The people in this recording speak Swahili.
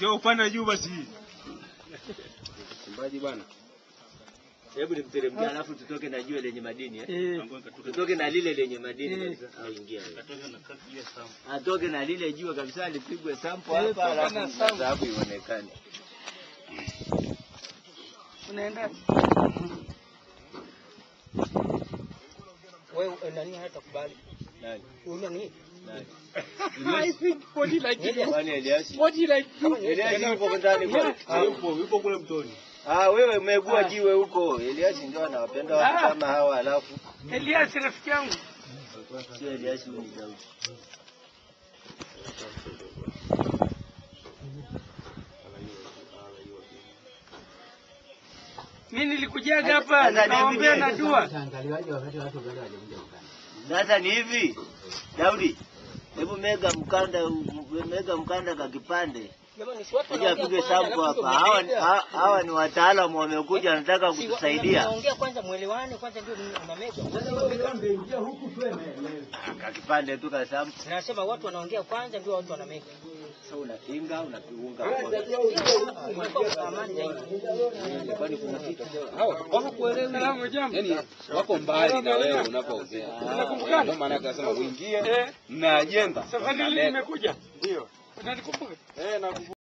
Sio upande juu basi. Mchimbaji bwana. Hebu nimteremkia alafu tutoke na jua lenye madini eh? Eh, Tutoke na lile lenye madini Eh. kabisa au ingia wewe. Katoka na kaki ya samu. Atoke na lile jua kabisa lipigwe sample Eh, hapa toka alafu na sample. dhahabu ionekane. unaenda Wewe eh, nani hatakubali? Nani? Huyu nani? Nani? I think body like you. Kwani Eliasi? Body like you. Eliasi yupo ndani kwa. Ah, yupo yupo kule mtoni. Ah, wewe umeegua jiwe huko. Eliasi ndio anawapenda watu Ah. kama hawa alafu Elias rafiki yangu. sio Eliasi huyu ni Daudi. Mimi nilikujaga hapa Sasa ni nikaombea hivi. na dua. Sasa ni hivi. Daudi. Hebu mega mkanda mega mkanda ka kipande. Jamani si watu Kuja wanaongea apige kwanza, sample alafu hapa. Hawa ndio ha- hawa ni wataalamu wamekuja wanataka Si wa- kutusaidia. mnaongea kwanza mwelewane kwanza ndio unamega. Ka kipande tu ka sample. Nasema watu wanaongea kwanza ndio watu wanamega. Sasa unakinga unakiunga Inakuwa amani zaidi. Kwani kuna kitu? Salamu jambo. Yaani wako mbali na wewe unapoongea. Tunakumbukana. Ndio maana akasema uingie Eh, na ajenda. safari hii nimekuja. Ndio. Unanikumbuka? Eh, na